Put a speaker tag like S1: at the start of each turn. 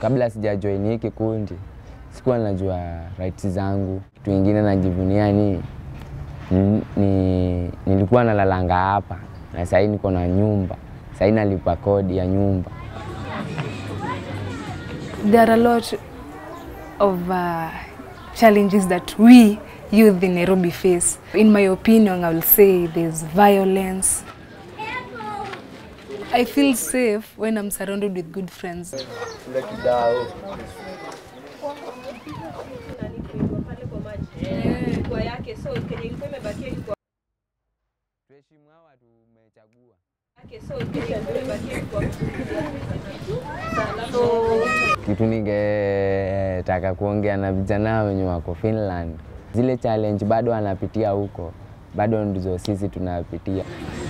S1: kabla sijajoin hii kikundi sikuwa najua rights zangu. Kitu ingine najivunia ni, ni, ni nilikuwa nalalanga hapa na sahii niko na nyumba, sahii nalipa kodi ya nyumba.
S2: There are a lot of uh, challenges that we youth in Nairobi face. In my opinion, I will say there's violence. I feel safe when I'm surrounded with good friends.
S1: Tuheshimu hawa tumechagua. Kitu ningetaka kuongea na vijana wenye wako Finland, zile challenge bado wanapitia huko, bado ndizo sisi tunapitia.